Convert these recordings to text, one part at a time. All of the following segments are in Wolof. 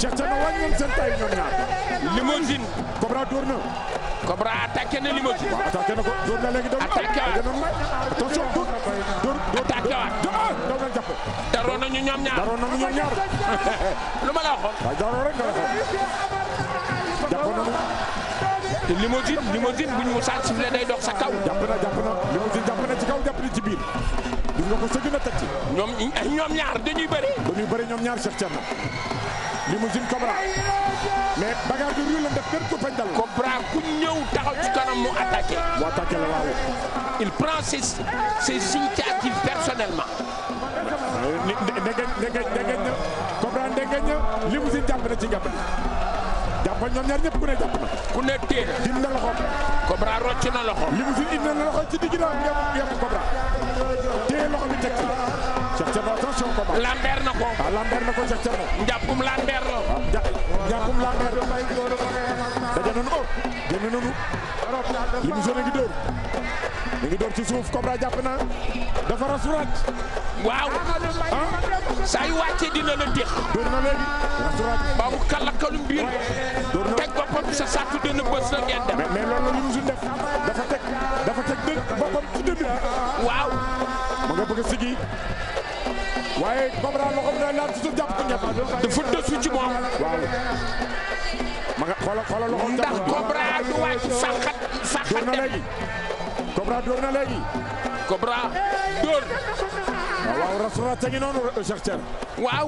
Cheikh Thierno wàññi seen taay ñoom ñaar limousine Cobra dóor na Cobra attaqué na limousine attaqué na ko dóor na léegi doon Attaqué waat. doon may attention dóor dóor dóor Attaqué waat. ah daw na jàpp daroon nañu ñoom ñaar daroon nañu ñoom ñaar lu ma la waxoon waaye daroon rek nga waxoon jàpp nañu te limousine limousine bu ñu musaan sifflé day dox sa kaw jàpp na jàpp na limousine jàpp na ci kaw jàpp na ci biir gis nga ko sëgg na teg ci ñoom ñoom ñaar dañuy bëri dañuy bëri ñoom ñaar Cheikh Thierno limousine Cobra mais bagarre bi ruy la def benn kurpañ dal Cobra ku ñëw taxaw ci kanam mu attaqué mu attaqué la waaw il prend ses ses initiatives personnellement ni ndegeñ ndegeñ ndegeñ na Cobra ndegeñ na limousine jàpp na ci jàpp jàppal ñoom ñaar ñëpp ku ne jàpp na ku ne téen dim na loxo Cobra rocc na loxo limousine indi na loxo ci digg na yem yem Cobra téye loxo bi teg ci Cheikh Thierno attention Cobra lamber na ko ah lamber na ko Cheikh Thierno njàppum lamber la ja jàppum lamber daje nañu oh génn nañu limousine a ngi dóor mi ngi dóor ci suuf Cobra jàpp na dafa rasuraat waaw saa yu wàccee dina la déx dóor na léegi rasuraat ba mu kalakalu mbir dóor na teg boppam sa sàttu dina bës na ngeen dem mais mais loolu la limousine def dafa teg dafa teg dë boppam ci dënn bi waaw ma nga bëgg a sigi waaye Cobra loxoom day laal ci suuf jàpp ko ñett dafa dësu ci moom waaw ma nga xoolal xoolal loxoom ndax jàpp Cobra du wàcc fàqat dóor fàqat na dem léegi Cobra dóor na léegi Cobra dóor waaw waaw rasuraat te ngi noonu Cheikh Thierno waaw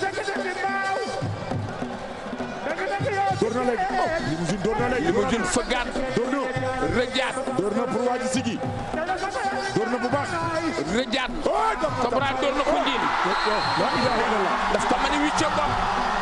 dóor na léegi oh limousine dóor na léegi limousine fëggaat dóor na rëjaat dóor na pour waa ji sigi dóor na bu baax rëjaat oh jàpp Cobra dóor na ko ndiin la ilaha illallah daf ko mën a wicce bopp